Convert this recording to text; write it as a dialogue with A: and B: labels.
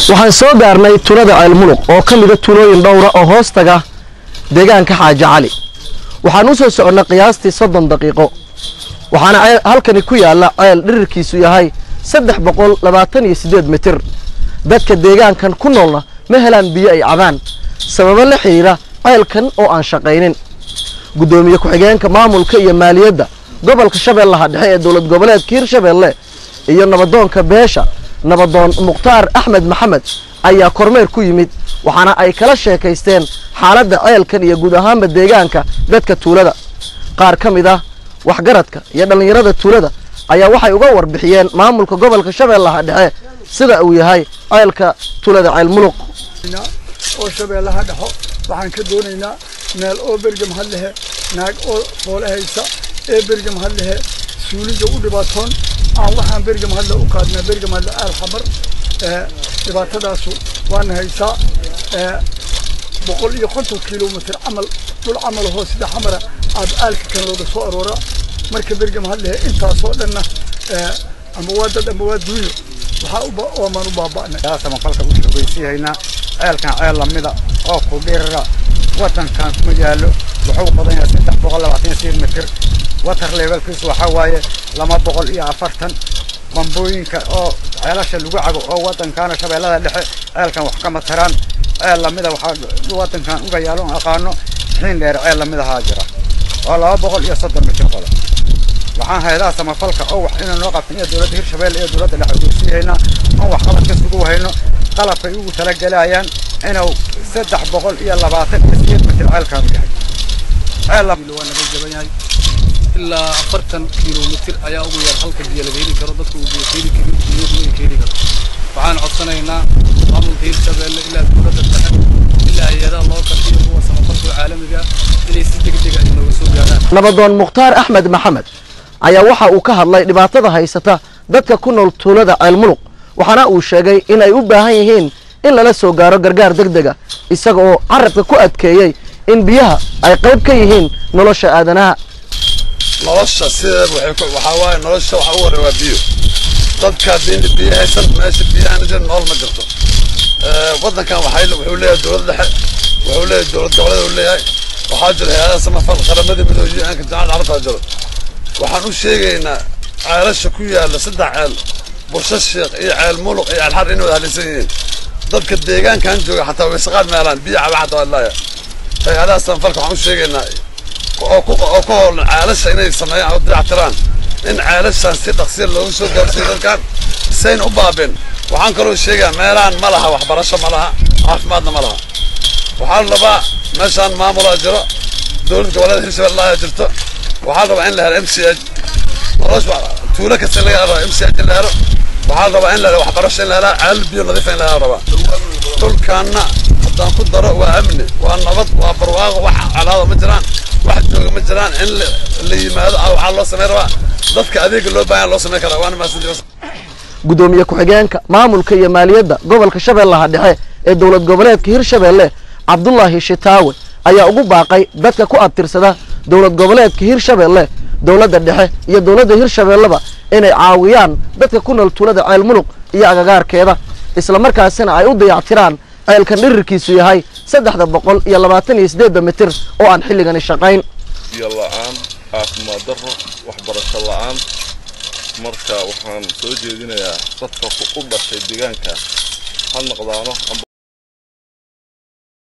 A: waxaan soo gaarnay tulada ceelmuluq oo ka mida tulooyin dhowra oo hoos taga deegaanka xaaji cali waxaan u soo soconnay qiyaastii soddon daqiiqo waxaana halkani ku yaalla ceel dhirirkiisu yahay saddex boqol labaatan iyo siddeed mitir dadka deegaankan ku noolna ma helaan biyo ay cabaan sababo la xidhiira ceelkan oo aan shaqaynin guddoomiye ku-xigeenka maamulka iyo maaliyadda gobolka shabeellaha dhexe ee dowlad goboleedka hirshabeelle iyo nabadoonka beesha nabadoon mukhtaar axmed maxamed ayaa kormeer ku yimid waxaana ay kala sheekaysteen xaaladda ceelkan iyo guud ahaanba deegaanka dadka tuulada qaar ka mid ah waxgaradka iyo dhallinyarada tuulada ayaa waxay uga warbixiyeen maamulka gobolka shabeellaha dhexe sida uu yahay ceelka tuulada ceel muluq
B: oo shabeellaha dhexo waxaan ka doonaynaa meel oo bergam had lehe naag oo foole haysa ee bergam had lehe suulida u dhibaatoon aan waxaan bergam hadle u qaadnaa bergam hadle aal xamar dhibaatadaasu waana haysaa boqol iyo konton kilomitr camal dhul camal hoo sida xamara aad aalka kan looga soo aroora marka bergam hadlehe intaasoo dhanna ama waa dad ama waa duunyo waxaa oomaan u baaba'nay
C: samafalka u shogeysiihaynaa ceelkan ceel lamida oo ku dhirira wadankan kuma yaallo wuxuu qadan yahay saddex boqol labaatan iyo sideed mitir water levelkiisu waxaa waaye laba boqol iyo afartan bambooyinka oo ceelasha lagu cabo oo wadankaana shabeellada dhexe ceelkan wax kama taraan ceel lamida waxaa wadankan uga yaalo on aqaano xiin dheer ceel lamidahaa jira oo laba boqol iyo soddon mitir qodan waxaan haydaa samafalka oo wax inaan noo qabtin iyo dowladda hirshabeelle iyo dowladda dhexe ogeysiihaynaa oon wax qabad ka sugu hayno qalabkay ugu talagelayaan inuu saddex boqol iyo labaatan iyo sideed mitir ceelkaan u yahay ceel
D: waa naga jaban yahay ilaa afartan kilomitir ayaa ugu yar halka biyo laga heli karo dadku uu biyo keeni karin biyadu ay keeni karo waxaan codsanaynaa maamulka hirshabeelle ilaa dowladda dhexe ilaa hay-adaha loo kartiyo kuwa samafalka caalamiga inay si degdeg ah inooga soo gaaraan
A: nabadoon mukhtaar axmed maxamed ayaa waxa uu ka hadlay dhibaatada haysata dadka ku nool tuulada ceelmuluq waxaana uu sheegay in ay u baahan yihiin in lala soo gaaro gargaar deg dega isaga oo carabka ku adkeeyey in biyaha ay qayb ka yihiin nolosha aadanaha
E: nolosha sideeda waxaa waaye nolosha waxa u horey waa biyo dadka haddii biyo haysan meesha biyahan jir nool ma jirto waddankan waxay wuxuu leeyahay dowlad dhexe wuxuu leeyahay dowlad goboleed uu leeyahay waxaa jira hay-adaha samafal qaramadii midoobiye aanka jaamacad carabtaa jiro waxaan u sheegaynaa ceelasha ku yaalla saddex ceel bursho sheekh iyo ceel muluq iyo ceel xar inay wada halaysan yihiin dadka deegaankan jooga xataa waysaqaan meelaan biyo caba xataa wallaaya hay-adaha samafalka waxaan u sheegaynaa oo ku oo ku hoolan ceelasha inay sameeyaan oo dayactiraan in ceelashan si dhaqsiya loogu soo gaarsiiyo dadkan sayn u baabeen waxaan kaloo sheegaa meelahan ma laha waxbarasho ma laha caafimaadna ma laha waxaa la rabaa meeshaan maamulaa jiro dowlad goboleed hirshabelle ayaa jirto waxaa la rabaa in la helo m c h nolosha tuulo kasta laga helo m c h in la helo waxaa la rabaa in la helo waxbarasho in la helaa ceel biyo nadiifa in la helo rabaa dhulkaanna haddaan ku daro waa amni waa nabad waa barwaaqo wax calaado ma jiraan wax jooga ma jiraan in la yimaado waxaa loo samayn rabaa dadka adeega loo baahan loo samayn karaa waana mahadsantihiin
A: guddoomiye ku-xigeenka maamulka iyo maaliyadda gobolka shabeellaha dhexe ee dowlad goboleedka hirshabeelle cabdulaahi shitaawe ayaa ugu baaqay dadka ku abtirsada dowlad goboleedka hirshabeelle dowladda dhexe iyo dowladda hirshabeelleba inay caawiyaan dadka ku nool tuulada ceel muluq iyo agagaarkeeda islamarkaasina ay u dayactiraan ceelkan dhirirkiisu yahay saddexda boqol iyo labaatan iyo siddeedda mitir oo aan xilligani shaqayn
F: biyo la'aan caafimaad darro waxbarasho la'aan marka waxaan soo jeedinayaa dadka u dhashay deegaanka ha noqdaano